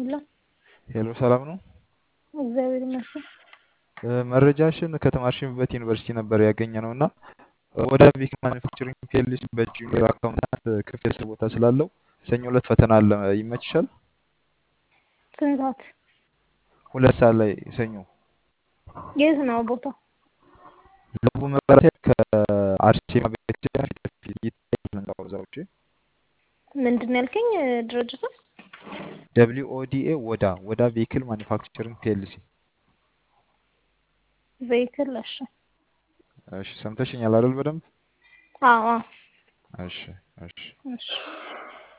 ሁላ ሄሎ ሰላም ነው። እግዚአብሔር ይመስገን። እ፣ መረጃሽን ከተማርሽበት ዩኒቨርሲቲ ነበር ያገኘ ነው እና ወደ ቪክ ማኒፋክቸሪንግ ፒኤልሲ በጁኒየር አካውንታንት ክፍት የስራ ቦታ ስላለው ሰኞ ዕለት ፈተና አለ። ይመችሻል? ስንት ሰዓት? ሁለት ሰዓት ላይ ሰኞ የት ነው ቦታው? ለቡ መብራት ከአርሴማ ቤተክርስቲያን ፊት ለፊት ይታያል ህንጻው እዛ ውጪ ምንድን ነው ያልከኝ? ድርጅቱ ደብሊው ኦዲኤ ወዳ ወዳ ቬሂክል ማኒፋክቸሪንግ ፒኤልሲ። ቬይክል። እሺ እሺ ሰምተሽኛል አይደል? በደንብ አዎ አዎ። እሺ እሺ እሺ